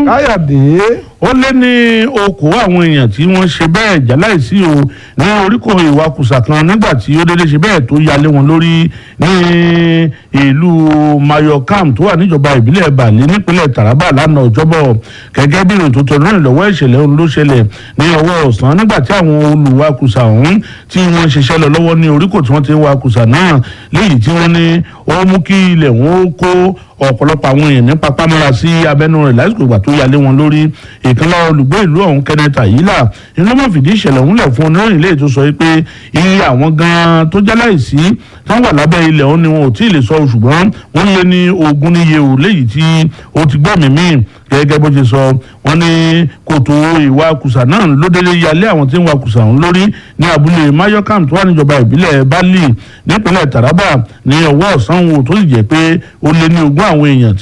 káyọ̀dé ó lé ní okòó àwọn èèyàn tí wọ́n ṣe bẹ́ẹ̀ jáláìsí o ní oríkò ìwakùsà kan nígbà tí ó dédé ṣe bẹ́ẹ̀ tó yalé wọn lórí ní ìlú mayokam tó wà níjọba ìbílẹ̀ bàlẹ́ nípínlẹ̀ taraba lánàá ọjọ́bọ̀ gẹ́gẹ́ bí ìròyìn tó tọ́ náà lọ́wọ́ ìṣẹ̀lẹ̀ ohun ló ṣẹlẹ̀ ní ọwọ́ ọ̀sán nígbà tí àwọn olùwakùsà ọ̀hún tí wọ́n ṣiṣẹ́ lọ lọ́wọ́ ní oríkò tí wọ́n ti ń wakùsà náà léyìí tí wọ́n ní ó mú kí ilẹ̀ wọn ó kó ọ̀pọ̀lọpọ̀ àwọn èèyàn ní papámọ́ra sí abẹ́nú rẹ̀ lásìkò ìgbà tó yalé wọn lórí ìkànnì olùgbé ìlú ọ̀hún kenneth ayila inú mọ̀ fìdí ìṣẹ̀lẹ̀ ọ̀hún lẹ̀ fún oníròyìn lè tó sọ pé iye àwọn gan-an tó jáláìsí tán wà lábẹ́ ilẹ̀ ọ̀hún ni wọn ò tí ì lè sọ ṣùgbọ́n wọ́n lé ní ogún níye ò léyìí tí ó ti gbọ́ mímí gẹ́gẹ́ bó ṣe sọ wọ́n ní kòtò ìwà kùsà náà ló délé yalé àwọn tí ń wa kùsà ọ̀hún lórí ní abúlé mayokam tó wà níjọba ìbílẹ̀ bali nípínlẹ̀ taraba ní ọwọ́ ọ̀sán wo tó sì jẹ́ pé ó lé ní ogún àwọn èèyàn tí